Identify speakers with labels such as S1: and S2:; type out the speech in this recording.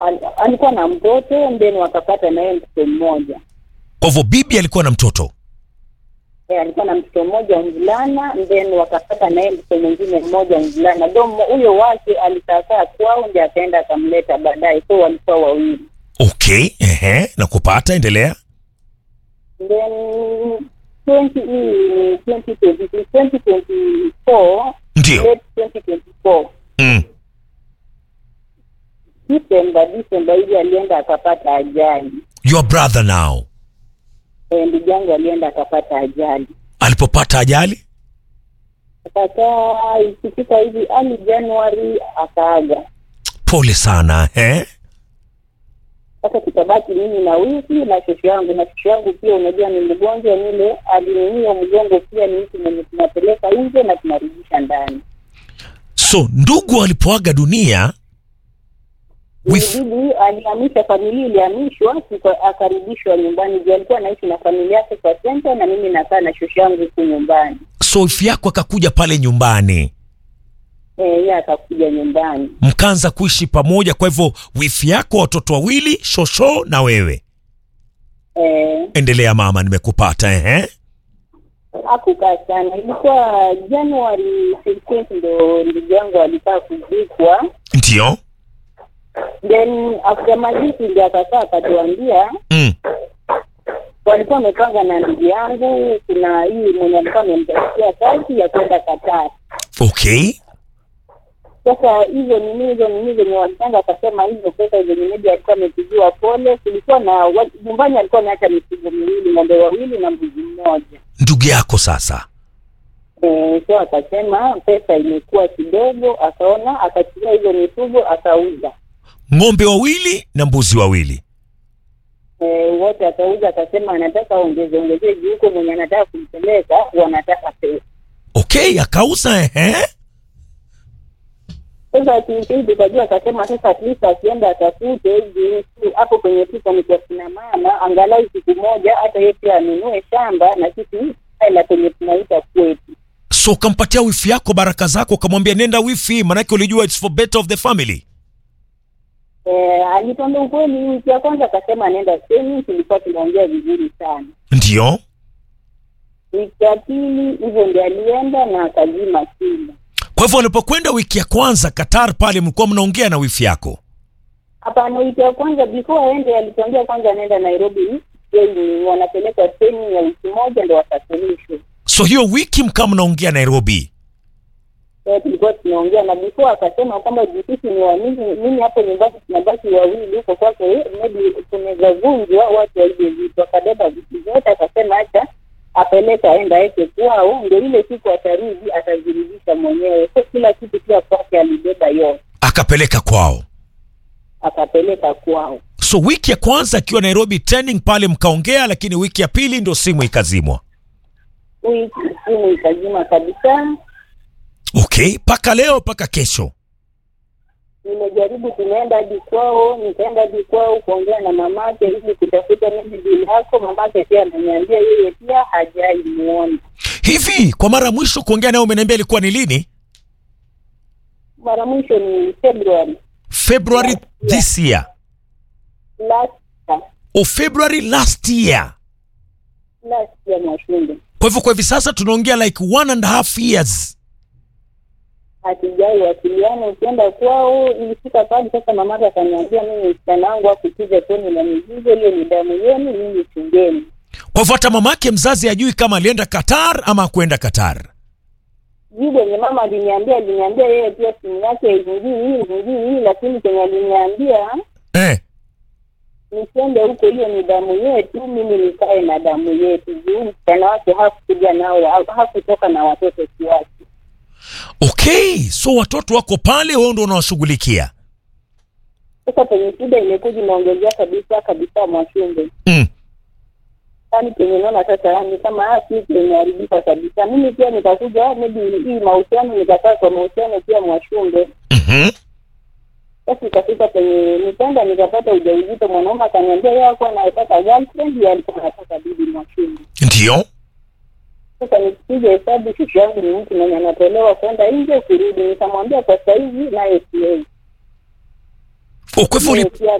S1: Al, alikuwa na mtoto then wakapata naye mtoto mmoja
S2: Kwa hivyo bibi alikuwa na mtoto.
S1: e, alikuwa na mtoto mmoja mvulana then wakapata naye mtoto mwingine mmoja mvulana do huyo wake alikaakaa kwao ndi akaenda akamleta baadaye so walikuwa wawili
S2: Okay, ehe, na kupata endelea.
S1: then 20 hii 2020 2024
S2: Ndio.
S1: late 2024
S2: Mm.
S1: December December hivi alienda akapata ajali
S2: Your brother now.
S1: Eh, ndugu yangu alienda akapata ajali
S2: Alipopata ajali?
S1: akakaa ikifika hivi ali Januari akaaga.
S2: Pole sana, eh?
S1: Sasa tutabaki mimi na wiki na shosho yangu, na shosho yangu pia unajua ni mgonjwa, nile aliniumia mgongo pia, ni mtu mwenye tunapeleka nje na tunarudisha ndani.
S2: So ndugu alipoaga dunia with
S1: Ilibidi alihamisha familia, ilihamishwa tuka- akarudishwa nyumbani juu alikuwa anaishi na familia yake kwa senta, na mimi nakaa na shosho yangu huku nyumbani.
S2: so ifi yako akakuja pale nyumbani,
S1: Eh, yeye akakuja nyumbani.
S2: mkaanza kuishi pamoja. Kwa hivyo wifi yako watoto wawili, shosho na wewe.
S1: Eh,
S2: Endelea mama, nimekupata ehe.
S1: hakukaa sana, ilikuwa Januari 15 ndo ndugu yangu alikaa kuzikwa.
S2: Ndio.
S1: Then after mazishi ndio akakaa akatuambia
S2: Mm.
S1: walikuwa wamepanga na ndugu yangu, kuna hii mwenye alikuwa amemtafutia kazi ya kwenda Qatar.
S2: Okay.
S1: Sasa hizo nini hizo nini zenye walipanga, akasema hizo pesa zenye maybe alikuwa amepigiwa pole, kulikuwa na wa- nyumbani alikuwa ameacha mifugo miwili, ng'ombe wawili na mbuzi mmoja.
S2: Ndugu yako sasa.
S1: Eh, so akasema pesa imekuwa kidogo, akaona akachukua hizo mifugo akauza.
S2: Ng'ombe wawili na mbuzi wawili.
S1: Eh, wote akauza, akasema anataka ongeze ongezee juu huko mwenye anataka kumpeleka wanataka pesa.
S2: Okay, akauza ehe.
S1: Sasa tuikii tukajua, akasema sasa at least akienda atafute juu si- hapo kwenye pika ni kwa kina mama, angalau siku moja hata yeye pia anunue shamba na sisi hela kwenye tunaita kwetu.
S2: So ukampatia wifi yako baraka zako, ukamwambia nenda wifi, manake ulijua it's for better of the family.
S1: Eh, alituambia ukweli, wiki ya kwanza akasema anaenda semi, tulikuwa tunaongea vizuri sana.
S2: Ndio.
S1: Wiki ya pili hivyo ndio alienda na akazima simu.
S2: Kwa hivyo walipokwenda wiki ya kwanza Qatar pale, mlikuwa mnaongea na wifi yako.
S1: Hapana, wiki ya kwanza before aende alituambia kwanza anaenda Nairobi training, wanapeleka training ya wiki moja ndo wasafirishe.
S2: So hiyo wiki mkaa mnaongea Nairobi.
S1: Eh, tulikuwa tunaongea na before akasema kwamba juu sisi ni wamimi, mimi hapo nyumbani tunabaki wawili huko kwake, maybe tunaweza vunjwa watu waige vitu. Akabeba vitu vyote akasema acha apeleke aenda aweke kwao, ndio ile siku atarudi atazirudisha mwenyewe. So kila kitu pia kwake alibeba yote
S2: Akapeleka kwao.
S1: akapeleka kwao.
S2: So wiki ya kwanza akiwa Nairobi training pale mkaongea, lakini wiki ya pili ndo simu ikazimwa.
S1: Wiki simu ikazima kabisa.
S2: Okay, mpaka leo mpaka kesho.
S1: nimejaribu tumeenda hadi kwao, nikaenda hadi kwao kuongea na mamake ili kutafuta maybe bill yako. Mamake pia ameniambia yeye pia hajai muona.
S2: Hivi kwa mara ya mwisho kuongea naye umeniambia ilikuwa ni lini?
S1: Mara mwisho ni February
S2: February this year.
S1: last year,
S2: O February last year.
S1: last year Mwashumbe,
S2: Kwa hivyo kwa hivi sasa tunaongea like one and a half years.
S1: hatujai wasiliana. Ukienda kwao, ilifika pale sasa, mamake akaniambia mimi msichana wangu akupiga toni na mizigo, hiyo ni damu yenu, mimi chungeni.
S2: Kwa hivyo hata mamake mzazi ajui kama alienda Qatar ama kwenda Qatar.
S1: Jibu yenye mama aliniambia, aliniambia yeye pia simu yake ingii hii ingii hii, lakini kenye aliniambia
S2: Eh.
S1: nisiende huko, hiyo ni damu yetu, mimi nikae na damu yetu. Juu msichana wake hakukuja nao, ha- hakutoka na watoto kiasi.
S2: Okay, so watoto wako pale, wewe ndio unawashughulikia.
S1: Sasa penye shida imekuja imeongezea kabisa kabisa, Mwashumbe,
S2: Mm.
S1: yaani penye naona sasa ni kama ah, kitu imeharibika kabisa. Mimi pia nikakuja maybe hii mahusiano, nikakaa kwa mahusiano pia, Mwashumbe.
S2: Mhm.
S1: Sasa ikafika penye nikaenda nikapata ujauzito, mwanaume akaniambia yeye hakuwa anataka girlfriend, yeye alikuwa anataka bibi, Mwashumbe.
S2: Ndio.
S1: Sasa nikipiga hesabu, shushu yangu ni mtu mwenye anatolewa kwenda nje kurudi, nikamwambia kwa saizi naye siwezi.
S2: Oh, kwa hivyo uli-
S1: Yes, ya